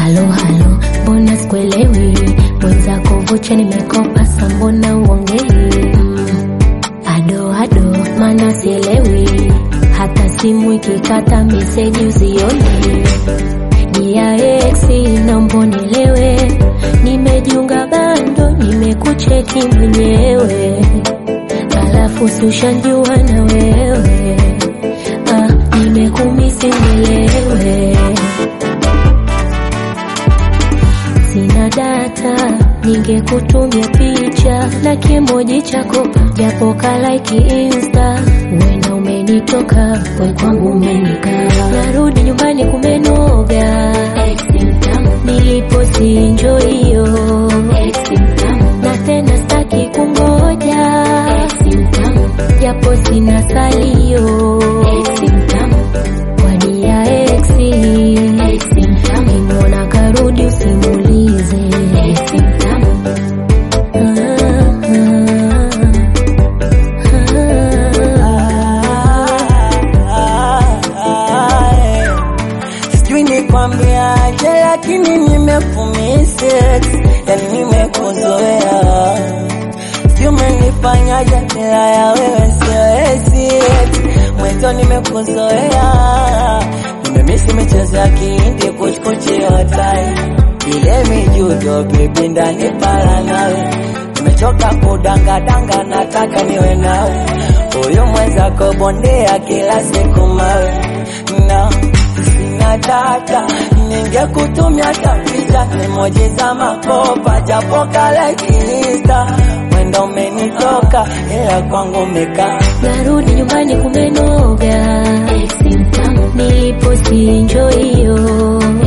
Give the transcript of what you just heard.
halo halo, mbona sikuelewi? Mwenzako vocha nimekopa, sa mbona uongei? Mm, ado ado, mana sielewi, hata simu ikikata meseji usioni. Dia ex naomba unielewe, nimejiunga bando, nimekucheki mwenyewe, alafu si ushanjua na wewe ah, nimekumisi unielewe Sina data, ningekutumia picha na kimoji chako japo kalaiki insta. Wena umenitoka, we kwangu umenikaa. Narudi nyumbani kumenoga, nilipo sinjo hiyo na tena staki kungoja, japo sina salio wadia exi Kimwona karudi usimulize Sijui nikwambiaje, lakini nimefumise, yani nimekuzoea. Sijui umenifanyaje, ila ya wewe siwezi, mwenzo nimekuzoea. Nimemisi michezo ya kihindi, kuchkuchi hotai, ile mijudo bibi ndani para nawe. Nimechoka kudangadanga, nataka niwe nawe, huyu mwenzako bondea kila siku mawe na sina data, ningekutumia kabisa emoji za makopa, japo kale kilista mwendo umenitoka, ila kwangu umekaa Narudi nyumbani kumenoga, nilipo sinjo hiyo